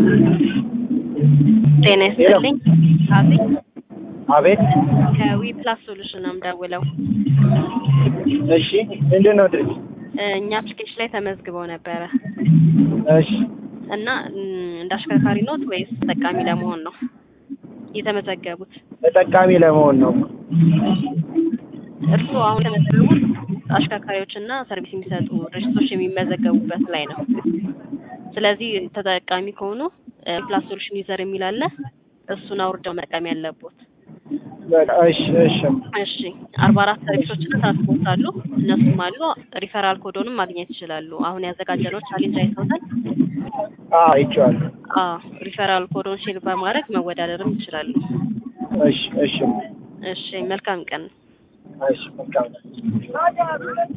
ጤና ይስጥልኝ። አቤት አቤት። ከዊ ፕላስ ሶሉሽን ነው የምደውለው። እሺ ምንድን ነው ድርጅት? እኛ አፕሊኬሽን ላይ ተመዝግበው ነበረ እሺ እና እም፣ እንደ አሽከርካሪ ኖት ወይስ ተጠቃሚ ለመሆን ነው የተመዘገቡት? ተጠቃሚ ለመሆን ነው። እርስዎ አሁን የተመዘገቡት አሽከርካሪዎችና ሰርቪስ የሚሰጡ ድርጅቶች የሚመዘገቡበት ላይ ነው። ስለዚህ ተጠቃሚ ከሆኑ ፕላስ ሶሉሽን ዩዘር የሚል አለ። እሱን አውርደው መጠቀም ያለቦት። በቃ እሺ እሺ እሺ አርባ አራት ሰርቪሶችና ትራንስፖርት አሉ። እነሱም አሉ። ሪፈራል ኮዶንም ማግኘት ይችላሉ። አሁን ያዘጋጀነው ቻሌንጅ አይተውታል። አዎ አይቼዋለሁ። አዎ ሪፈራል ኮዶን ሼር በማድረግ መወዳደርም ይችላሉ። እሺ እሺ እሺ መልካም ቀን። እሺ መልካም ነው።